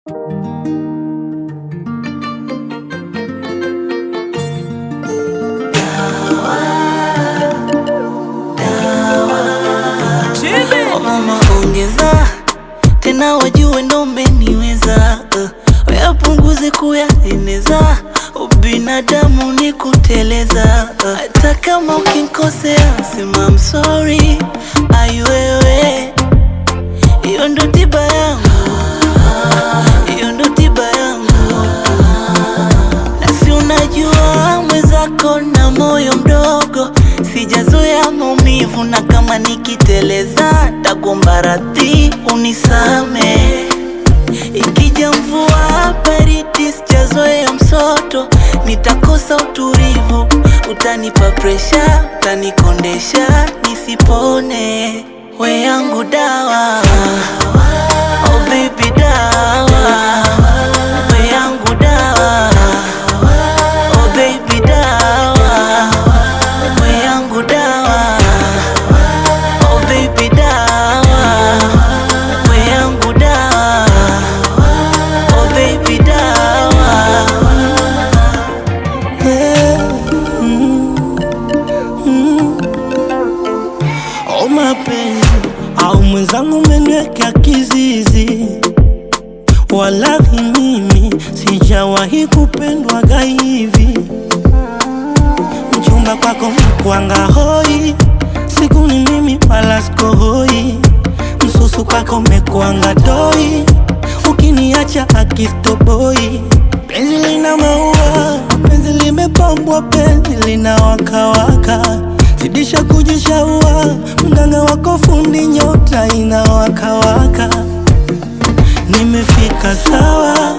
Oh mama ongeza tena, wajue ndo umeniweza uh, wayapunguze kuyaeneza, ubinadamu ni kuteleza uh, hata kama ukinkosea sema I'm sorry, ai wewe, hiyo ndo tiba yangu, hiyo ndo tiba yangu, na si unajua mwenzako na moyo mdogo, sijazoea maumivu, na kama nikiteleza takuomba radhi unisame. Ikija mvua baridi, sijazoea msoto, nitakosa utulivu, utanipa presha, utanikondesha nisipone. We yangu dawa, oh baby dawa, we yangu dawa, oh baby dawa, we yangu dawa, oh baby dawa, we yangu dawa, oh baby dawa. O mapenzi au mwenzangu umeniweka kizizi, walahi mimi sijawahi kupendwaga hivi. Mchumba kwako mkwanga hoi, siku ni mimi wala sikohoi. Msusu kwako mekwanga doi, ukiniacha akistoboi. Penzi lina maua, penzi limepambwa, penzi lina wakawaka zidisha kujishaua, mganga wako fundi, nyota inawakawaka. Nimefika sawa,